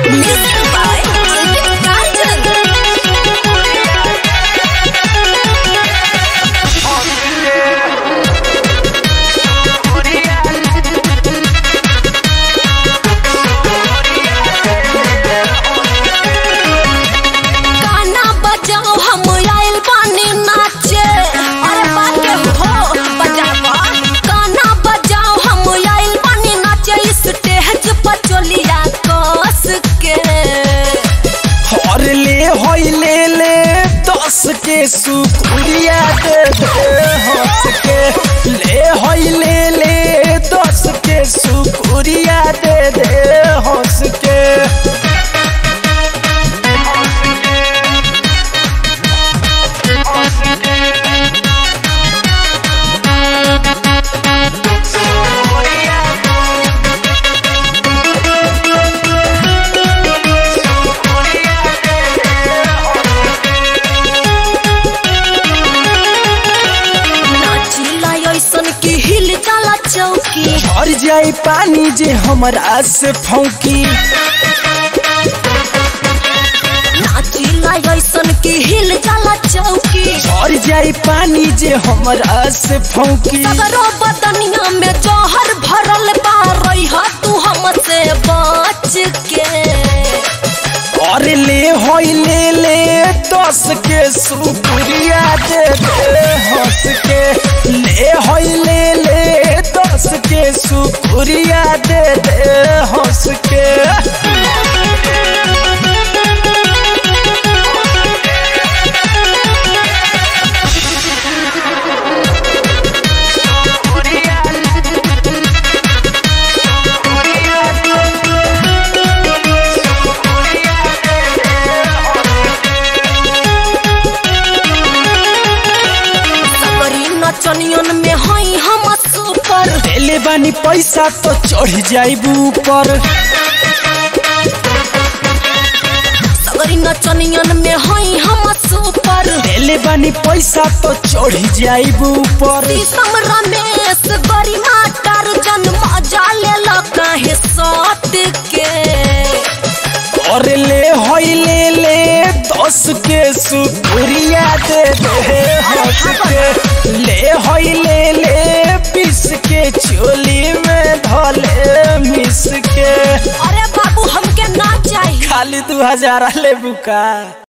Music by Ranjan. गाना बजाओ हम आइल बानी नाचे अरे बाके हो बजावा गाना बजाओ हम आइल बानी नाचे स्टेज पर चलिया कस के हर ले होई ले ले दस के सुकुरिया दे दे हंस के ले होई ले ले दस के सुकुरिया दे दे हंस के नाचिला ऐसन की हिल जाला चौकी भर जाई पानी जे हमरा से फौकी नाचिला ऐसन की हिल जाला चौकी भर जाई पानी जे हमरा से फौकी सगरो बदनिया में जहर भरल बा रही तू हमसे बच के और ले होई ले ले दस के सुपुरिया दे दे हंस के ले होई ले ले दस के सुपुरिया दे दे हंस के सबरी नचनियन में हई हम सुपर देले बानी पैसा तो चढ़ जाइबू ऊपर सबरी नचनियन में हई हम सुपर देले बानी पैसा तो चढ़ जाइबू ऊपर शीशम रमेश बड़ी माटर जन्म जाले काहे सट के और ले होई ले ले दस के सुपुरिया दे दे हंस के ले होई ले ले पीस के चोली में धले मिस के अरे बाबू हमके ना चाहिए खाली दू हजार ले बुका